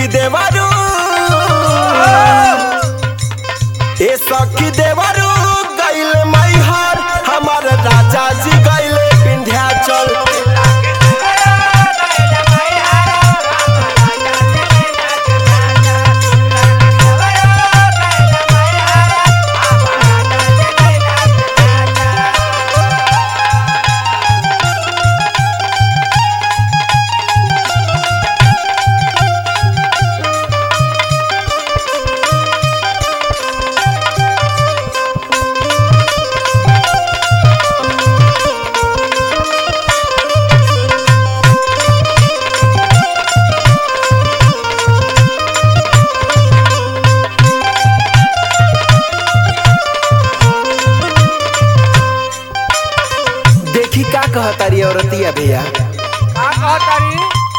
सखी देवरू ए सखी देवरू गइल मैहर हमार राजा जी गइले विंध्याचल देखी का कहतारी औरतिया भैया का कहतारी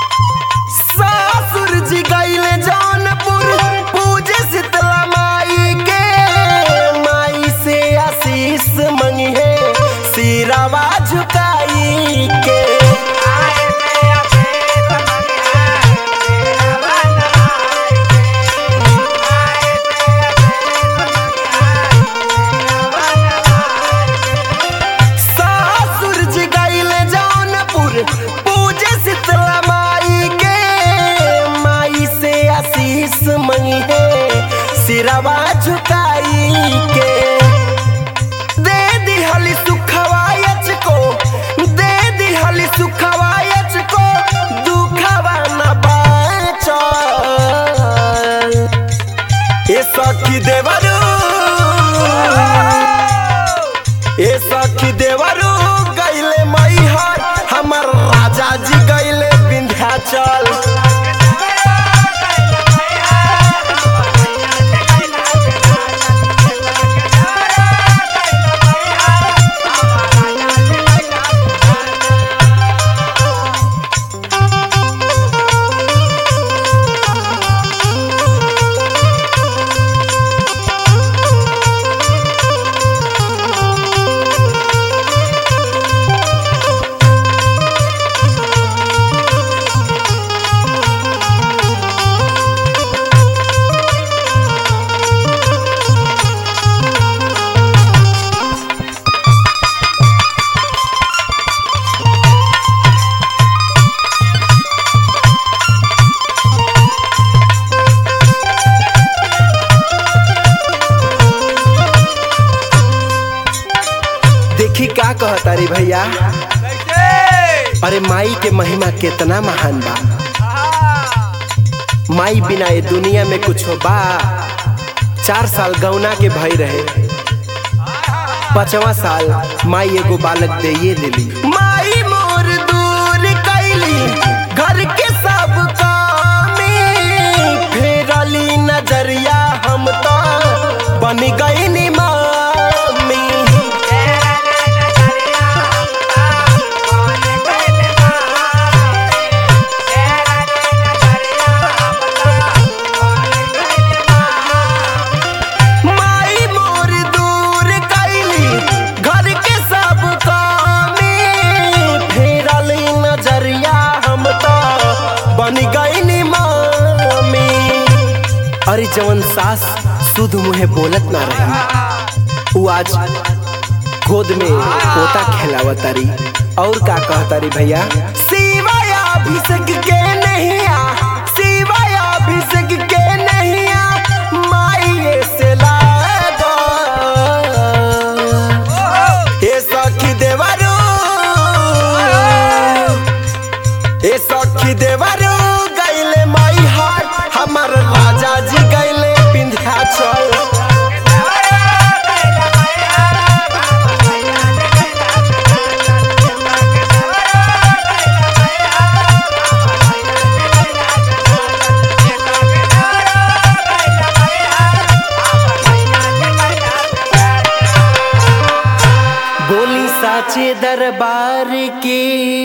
सासुर जी गइले जौनपुर पूजे शीतला माई के माई से आशीष मंगी है सिरावा झुकाई के सासुर जी गइले जौनपुर पूजे शीतला माई के माई से आशीष मंगी है सिरावा झुकाई के दे दिहली सुखवायच को दे दिहली सुखवायच को दुखवा न बाचल ए सखी देवरू ए सखी देवरू गइले मैहर हमर राजा जी गइले विंध्याचल देखी का कहतारी भैया कैसे अरे माई के महिमा कितना महान बा माई बिना ये दुनिया में कुछ बा चार साल गौना के भई रहे पांचवा साल माई एगो बालक दे ये दिली माई मोर दूर कैली घर के सब कामी फेरली नजरिया हम तो बन गई मामी माई मोर दूर कैली घर के सब कामी फेरली नजरिया हम तो बन गईनी मामी अरे जवन सास सुध मुहे बोलत ना रही उ आज गोद में पोता खेलावतारी और का कहतारी भैया शिवाय अभिषेक के नहीं आ शिवाय अभिषेक के नहीं आ माई से लागो ए सखी देवरू ए सखी देवरू गइले माई हार हमर राजा जी गइले विंध्याचल बोली साचे दरबार की